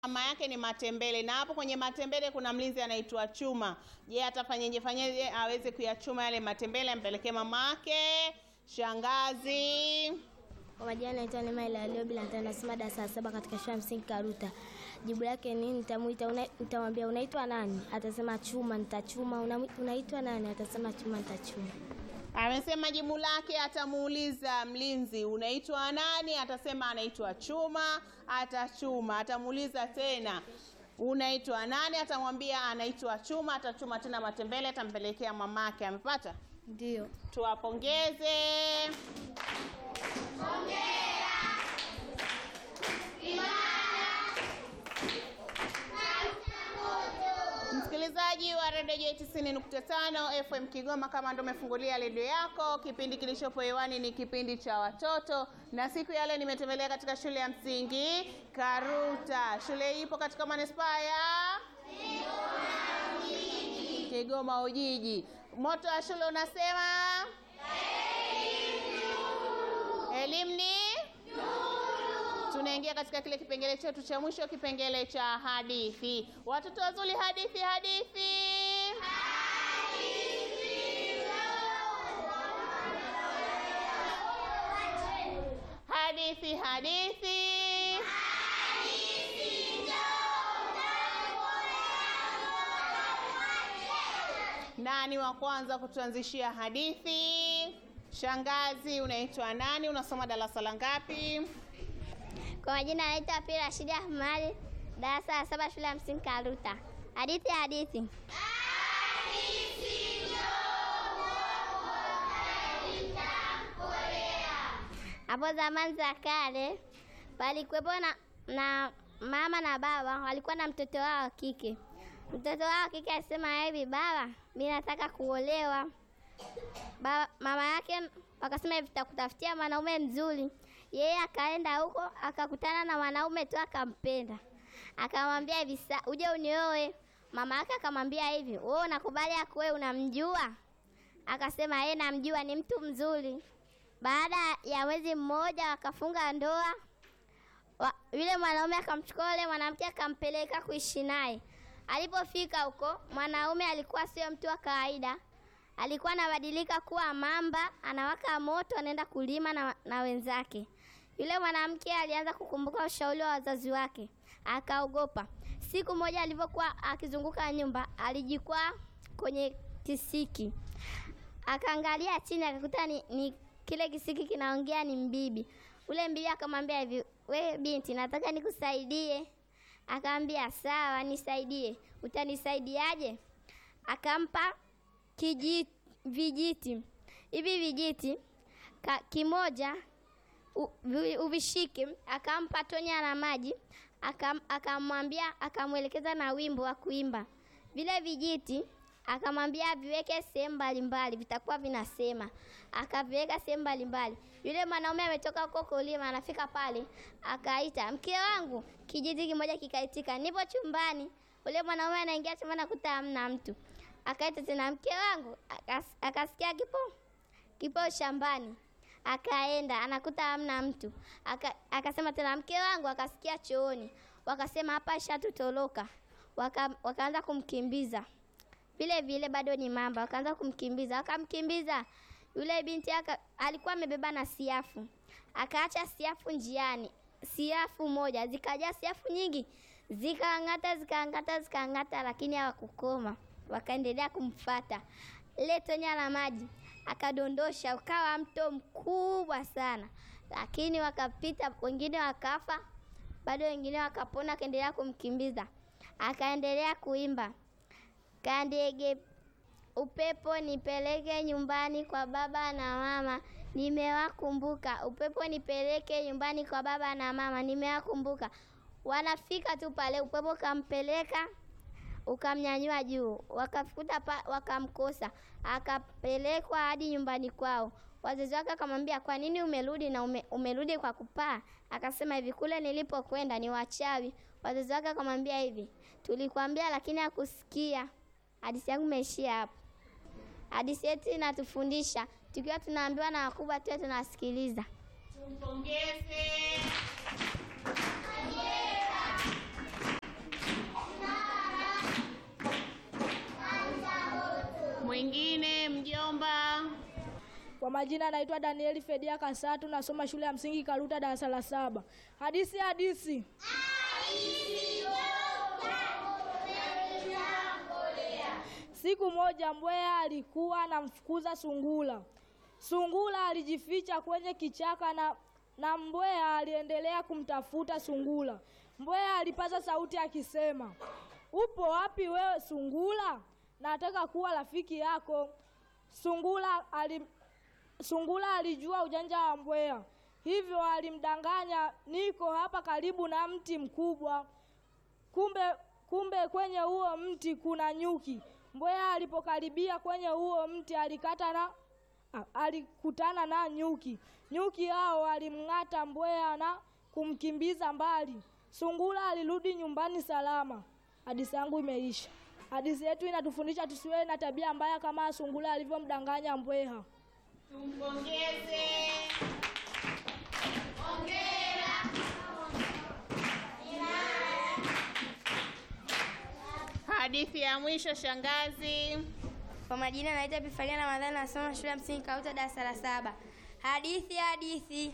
mama yake ni matembele, na hapo kwenye matembele kuna mlinzi anaitwa Chuma. Je, atafanyeje fanyeje aweze kuyachuma yale matembele ampelekee mama yake? Shangazi. Kwa majina naitwa Neema Ilalio bila nasema darasa la saba katika shule ya msingi Karuta. Jibu lake ni nitamuita, una, nitamwambia unaitwa nani? Atasema Chuma, nitachuma. Una, unaitwa nani? Atasema Chuma, nitachuma. Amesema jibu lake atamuuliza mlinzi unaitwa nani? Atasema anaitwa Chuma, atachuma. Atamuuliza tena unaitwa nani? Atamwambia anaitwa Chuma, atachuma tena matembele, atampelekea mamake. Amepata? Ndio. Tuwapongeze. Msikilizaji wa redio J 90.5 FM Kigoma, kama ndo umefungulia redio yako, kipindi kilichopo hewani ni kipindi cha watoto, na siku ya leo nimetembelea katika shule ya msingi Karuta. Shule hii ipo katika manispaa ya Kigoma Ujiji. Moto wa shule unasema elimu ni tunaingia katika kile kipengele chetu cha mwisho, kipengele cha hadithi. Watoto wazuri, hadithi hadithi. Hadithi hadithi. Nani wa kwanza kutuanzishia hadithi? Shangazi, unaitwa nani? Unasoma darasa la ngapi? Kwa majina anaitwa Pili Rashidi Ahmadi, darasa la saba, shule ya msingi Karuta. Hadithi hadithi. Hapo zamani za kale palikuwepo na, na mama na baba walikuwa na mtoto wao wa kike. Mtoto wao wa kike alisema hivi, baba, mimi nataka kuolewa. Baba, mama yake wakasema hivi, tutakutafutia mwanaume mzuri. Yeye akaenda huko akakutana na mwanaume tu akampenda, akamwambia hivi, uje unioe. Mama yake akamwambia hivi, wewe unakubali akuoe, unamjua? Akasema yeye namjua, ni mtu mzuri. Baada ya mwezi mmoja wakafunga ndoa. Wa, yule mwanaume akamchukua yule mwanamke akampeleka kuishi naye. Alipofika huko, mwanaume alikuwa sio mtu wa kawaida alikuwa anabadilika kuwa mamba, anawaka moto, anaenda kulima na, na wenzake. Yule mwanamke alianza kukumbuka ushauri wa wazazi wake, akaogopa. Siku moja alivyokuwa akizunguka nyumba, alijikwaa kwenye kisiki, akaangalia chini, akakuta ni, ni kile kisiki kinaongea, ni mbibi. Ule mbibi akamwambia hivi, we binti, nataka nikusaidie. Akamwambia sawa, nisaidie. Utanisaidiaje? Akampa Kijiti, vijiti hivi vijiti ka, kimoja uvishike. Akampa tonya na maji, akamwambia akamwelekeza na wimbo wa kuimba. Vile vijiti akamwambia viweke sehemu mbalimbali, vitakuwa vinasema. Akaviweka sehemu mbalimbali. Yule mwanaume ametoka huko kulima, anafika pale, akaita mke wangu. Kijiti kimoja kikaitika, nipo chumbani. Ule mwanaume anaingia chumbani, akuta hamna mtu akaita tena mke wangu, akas, akasikia kipo kipo shambani, akaenda anakuta hamna mtu. Aka, akasema tena mke wangu, akasikia chooni, wakasema hapa shatutoroka. Waka, wakaanza kumkimbiza vile vile, bado ni mamba, wakaanza kumkimbiza, wakamkimbiza. Yule binti aka, alikuwa amebeba na siafu, akaacha siafu njiani, siafu moja, zikaja siafu nyingi, zikaangata zikaangata zikaangata, lakini hawakukoma wakaendelea kumfata. Ile tonya la maji akadondosha, ukawa mto mkubwa sana, lakini wakapita, wengine wakafa, bado wengine wakapona, akaendelea kumkimbiza, akaendelea kuimba, kandege upepo nipeleke nyumbani kwa baba na mama, nimewakumbuka. Upepo nipeleke nyumbani kwa baba na mama, nimewakumbuka. Wanafika tu pale, upepo kampeleka ukamnyanyua juu, wakafuta pa, wakamkosa, akapelekwa hadi nyumbani kwao. Wazazi wake akamwambia, kwa nini umerudi na ume, umerudi kwa kupaa? Akasema hivi, kule nilipokwenda ni wachawi. Wazazi wake akamwambia hivi, tulikwambia lakini hakusikia. Hadithi yangu imeishia hapo. Hadithi yetu inatufundisha tukiwa tunaambiwa na wakubwa tuwe tunasikiliza. Tumpongeze. Kwa majina naitwa Danieli Fedia Kasatu, nasoma shule ya msingi Karuta, darasa la saba. Hadisi hadisi. Siku moja mbweha alikuwa anamfukuza sungula. Sungula alijificha kwenye kichaka na, na mbweha aliendelea kumtafuta sungula. Mbweha alipaza sauti akisema, upo wapi wewe sungula? Nataka kuwa rafiki yako. Sungula ali, Sungula alijua ujanja wa mbweha, hivyo alimdanganya, niko hapa karibu na mti mkubwa. Kumbe, kumbe kwenye huo mti kuna nyuki. Mbweha alipokaribia kwenye huo mti alikata na a- alikutana na nyuki. Nyuki hao walimng'ata mbweha na kumkimbiza mbali. Sungula alirudi nyumbani salama. Hadithi yangu imeisha. Hadithi yetu inatufundisha tusiwe na tabia mbaya kama sungula alivyomdanganya mbweha. Tumpongeze. Hadithi ya mwisho shangazi. Kwa majina naitwa Epifalia Ramadhani, nasoma shule ya msingi Kauta, darasa la saba. Hadithi hadithi.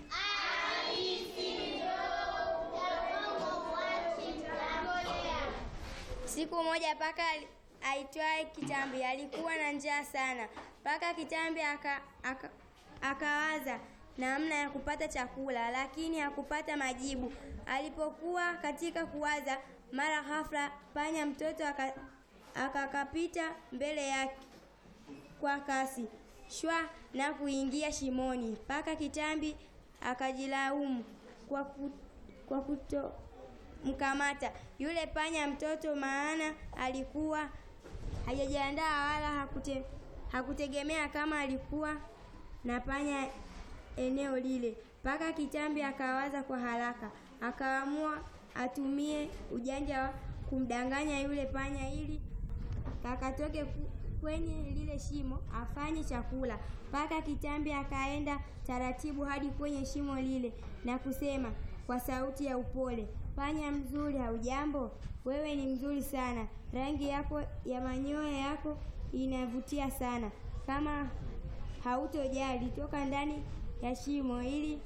Siku moja paka ali- aitwaye Kitambi alikuwa na njaa sana. Paka Kitambi aka, aka, akawaza namna ya kupata chakula, lakini hakupata majibu. Alipokuwa katika kuwaza, mara ghafla panya mtoto aka- akakapita mbele yake kwa kasi shwa na kuingia shimoni. Paka Kitambi akajilaumu kwa, ku, kwa kutomkamata yule panya mtoto, maana alikuwa hajajiandaa wala hakute, hakutegemea kama alikuwa na panya eneo lile. Paka Kitambi akawaza kwa haraka, akaamua atumie ujanja wa kumdanganya yule panya ili kakatoke ku- kwenye lile shimo afanye chakula. Paka Kitambi akaenda taratibu hadi kwenye shimo lile na kusema kwa sauti ya upole, panya mzuri, haujambo? Wewe ni mzuri sana, rangi yako ya manyoya yako inavutia sana. Kama hautojali, toka ndani ya shimo ili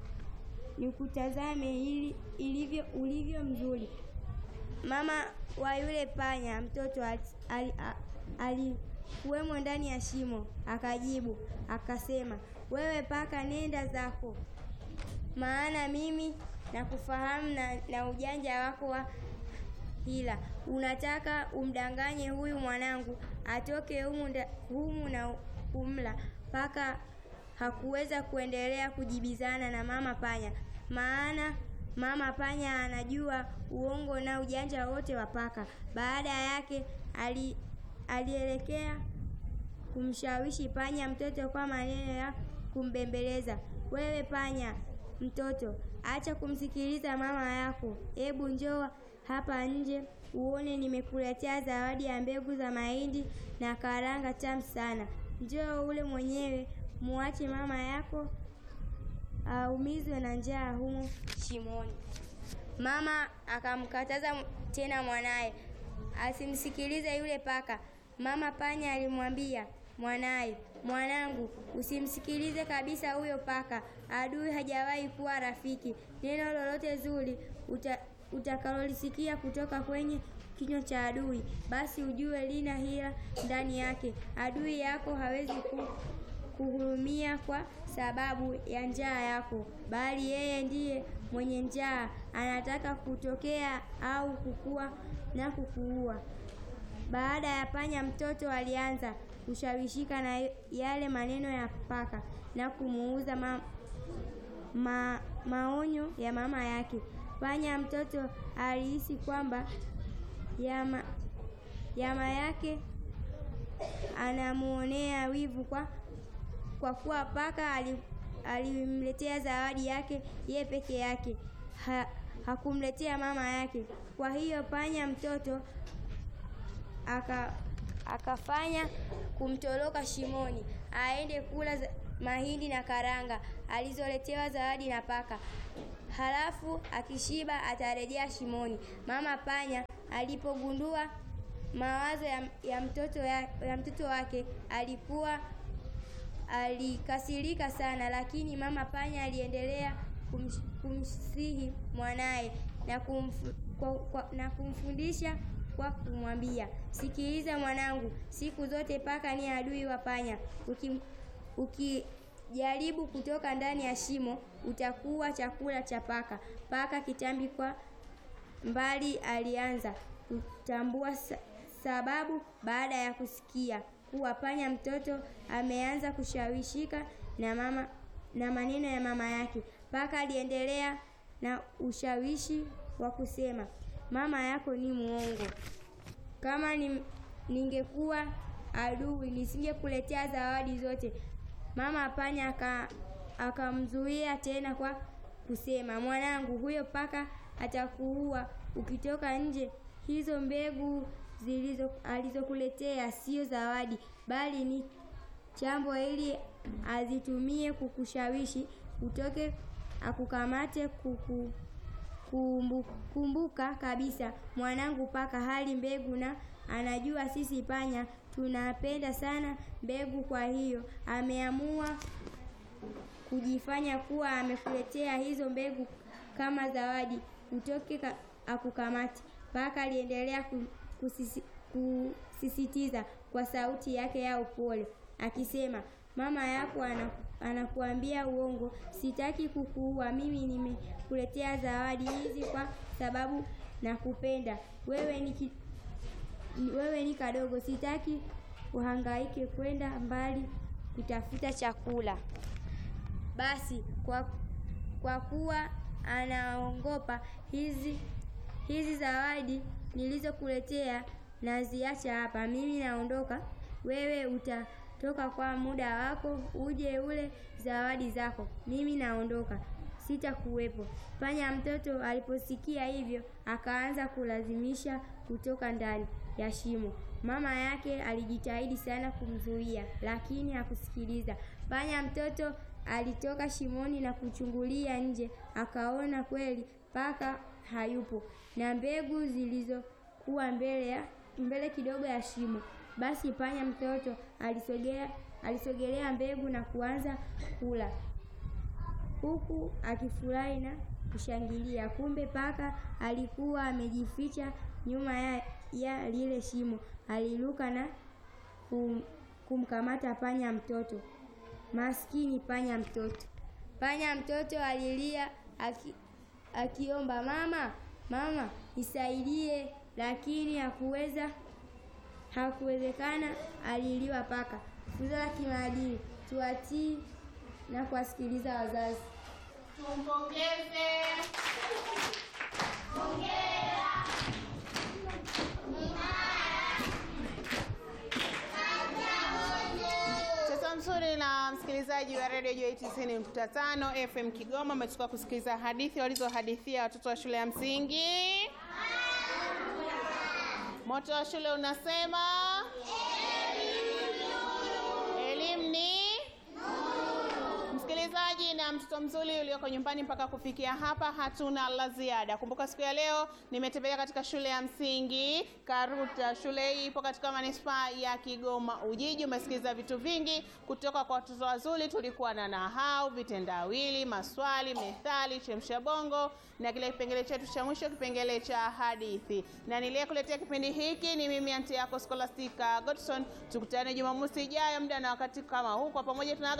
nikutazame ili ilivyo ulivyo mzuri. Mama wa yule panya mtoto alikuwemo ali, alikuwemo ndani ya shimo, akajibu akasema, wewe paka, nenda zako, maana mimi nakufahamu na, na ujanja wako wa hila. Unataka umdanganye huyu mwanangu atoke humu, nda- humu na kumla. Paka hakuweza kuendelea kujibizana na mama panya, maana mama panya anajua uongo na ujanja wote wa paka. Baada yake ali, alielekea kumshawishi panya mtoto kwa maneno ya kumbembeleza. Wewe panya mtoto, acha kumsikiliza mama yako, hebu njoo hapa nje uone nimekuletea zawadi ya mbegu za mahindi na karanga tamu sana. Njoo ule mwenyewe, muache mama yako aumizwe na njaa humo shimoni. Mama akamkataza tena mwanaye asimsikilize yule paka. Mama panya alimwambia mwanaye, mwanangu, usimsikilize kabisa huyo paka, adui hajawahi kuwa rafiki. Neno lolote zuri uta, utakalolisikia kutoka kwenye kinywa cha adui, basi ujue lina hila ndani yake. Adui yako hawezi ku, kuhurumia kwa sababu ya njaa yako, bali yeye ndiye mwenye njaa, anataka kutokea au kukua na kukuua. Baada ya panya mtoto alianza kushawishika na yale maneno ya paka na kumuuza ma, ma, maonyo ya mama yake. Panya mtoto alihisi kwamba yama, yama yake anamuonea wivu kwa, kwa kuwa paka ali- alimletea zawadi yake ye peke yake ha, hakumletea mama yake. Kwa hiyo panya mtoto aka akafanya kumtoroka shimoni aende kula za- mahindi na karanga alizoletewa zawadi na paka. Halafu akishiba atarejea shimoni. Mama panya alipogundua mawazo ya, ya, mtoto ya, ya mtoto wake alikuwa alikasirika sana, lakini mama panya aliendelea kumsh, kumsihi mwanaye na, kumfu, kwa, kwa, na kumfundisha kwa kumwambia, sikiliza mwanangu, siku zote paka ni adui wa panya. Uki, ukijaribu kutoka ndani ya shimo utakuwa chakula cha paka. Paka kitambi kwa mbali alianza kutambua sa, sababu baada ya kusikia kuwa panya mtoto ameanza kushawishika na mama na maneno ya mama yake. Paka aliendelea na ushawishi wa kusema, mama yako ni muongo. Kama ni, ningekuwa adui nisingekuletea zawadi zote. Mama panya akamzuia tena kwa kusema, mwanangu, huyo paka atakuua ukitoka nje. Hizo mbegu zilizo alizokuletea sio zawadi, bali ni chambo ili azitumie kukushawishi utoke akukamate kuku kumbu, kumbuka kabisa mwanangu, paka hali mbegu na anajua sisi panya tunapenda sana mbegu. Kwa hiyo ameamua kujifanya kuwa amekuletea hizo mbegu kama zawadi, utoke akukamate. Paka aliendelea kusisi, kusisitiza kwa sauti yake ya upole akisema, mama yako anakuambia uongo. Sitaki kukuua, mimi nimekuletea zawadi hizi kwa sababu nakupenda wewe. Ni wewe ni kadogo, sitaki uhangaike kwenda mbali kutafuta chakula. Basi kwa, kwa kuwa anaongopa hizi hizi zawadi nilizokuletea naziacha hapa, mimi naondoka. Wewe utatoka kwa muda wako uje ule zawadi zako, mimi naondoka, sitakuwepo. Panya mtoto aliposikia hivyo akaanza kulazimisha kutoka ndani ya shimo. Mama yake alijitahidi sana kumzuia, lakini hakusikiliza. Panya mtoto alitoka shimoni na kuchungulia nje, akaona kweli paka hayupo na mbegu zilizokuwa mbele ya mbele kidogo ya shimo. Basi panya mtoto alisogea alisogelea mbegu na kuanza kula huku akifurahi na kushangilia. Kumbe paka alikuwa amejificha nyuma ya, ya lile shimo. Aliruka na kum, kumkamata panya mtoto. Maskini panya mtoto! Panya mtoto alilia aki, akiomba mama, mama nisaidie, lakini hakuweza hakuwezekana. Aliliwa paka. Funzo la kimaadili: tuwatii na kuwasikiliza wazazi. Tumpongeze. Mtoto mzuri na msikilizaji wa redio Joy 90.5 FM Kigoma, umetoka kusikiliza hadithi walizohadithia watoto wa shule ya msingi. Moto wa shule unasema elimu ni msikilizaji na mtoto mzuri ulioko nyumbani. Mpaka kufikia hapa, hatuna la ziada. Kumbuka siku ya leo nimetembelea katika shule ya msingi Karuta. Shule hii ipo katika manispaa ya Kigoma Ujiji. Umesikiliza vitu vingi kutoka kwa watoto wazuri. Tulikuwa na nahau, vitendawili, maswali, methali, chemsha bongo na kile kipengele chetu cha mwisho, kipengele cha hadithi. Na niliyekuletea kipindi hiki ni mimi anti yako Scholastica Godson. Tukutane Jumamosi ijayo muda na wakati kama huu, kwa pamoja tuna